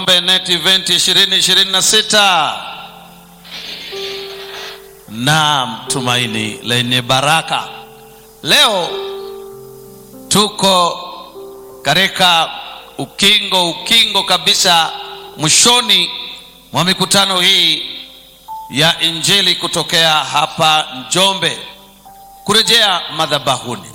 Net Event 2026 na tumaini lenye baraka. Leo tuko katika ukingo ukingo kabisa mwishoni mwa mikutano hii ya Injili kutokea hapa Njombe kurejea madhabahuni.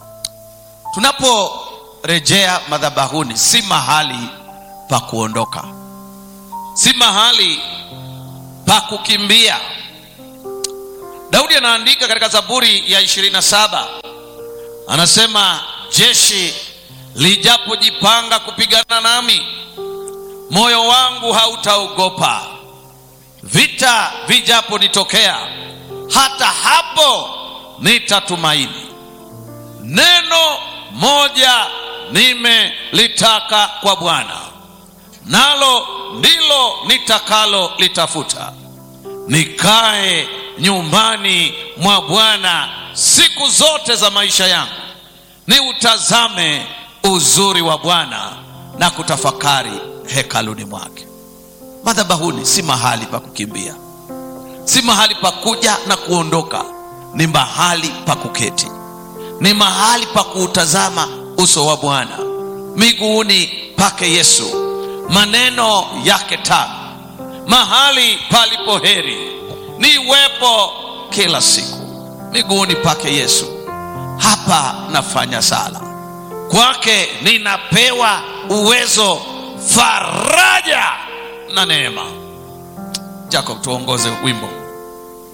Tunaporejea madhabahuni, si mahali pa kuondoka, si mahali pa kukimbia. Daudi anaandika katika Zaburi ya 27 anasema, jeshi lijapojipanga kupigana nami, moyo wangu hautaogopa. Vita vijaponitokea, hata hapo nitatumaini. Neno moja nimelitaka kwa Bwana, nalo ndilo nitakalo litafuta, nikae nyumbani mwa Bwana siku zote za maisha yangu, niutazame uzuri wa Bwana na kutafakari hekaluni mwake. Madhabahuni si mahali pa kukimbia, si mahali pa kuja na kuondoka, ni mahali pa kuketi, ni mahali pa kuutazama uso wa Bwana, miguuni pake Yesu, maneno yake tamu, mahali palipo heri niwepo kila siku miguuni pake Yesu. Hapa nafanya sala kwake, ninapewa uwezo, faraja na neema. Jacob, tuongoze wimbo.